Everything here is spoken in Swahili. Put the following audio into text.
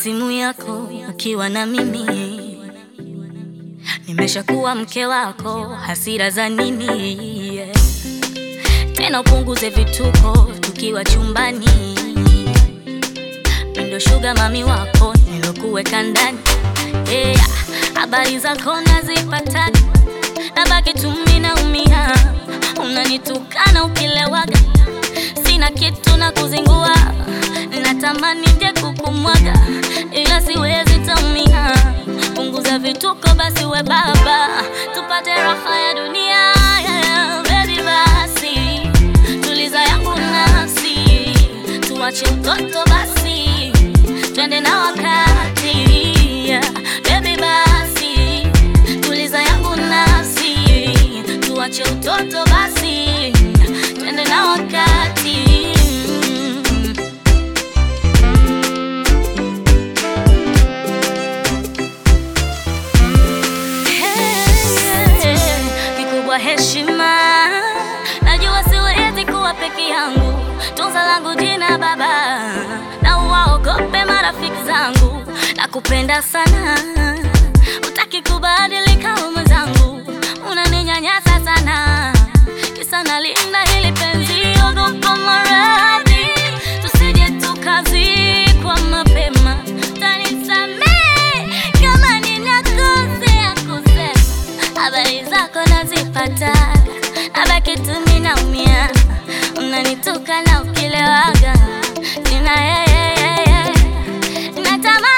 simu yako ukiwa na mimi, nimeshakuwa mke wako, hasira za nini? Yeah. Tena upunguze vituko tukiwa chumbani, mindo shuga mami wako nilokuweka ndani yeah. Habari zako nazipata, nabaki tu mimi naumia, unanitukana ukilewaga, sina kitu na kuzingua, natamani je kukumwaga, ila siwezi taumia. Punguza vituko basi, we baba, tupate raha ya dunia yeah. Baby basi, tuliza yangu nafsi, tuache utoto basi, twende na wakati yeah. Baby basi, tuliza yangu nafsi, tuache utoto basi, twende na wakati Hey, kikubwa heshima, najua siwezi kuwa peke yangu, tunza langu jina baba, na uwaogope marafiki zangu, nakupenda sana, utaki kubadilika mwenzangu, unaninyanyasa sana, kisa nalinda hili penzi, ogopa maradhi, tusije tukazikwa mapema, tanisamee kama ninakosea kusema habari zako nazipata, nabaki tu mimi naumia, unanituka na ukilewaga, sina yeye, natamani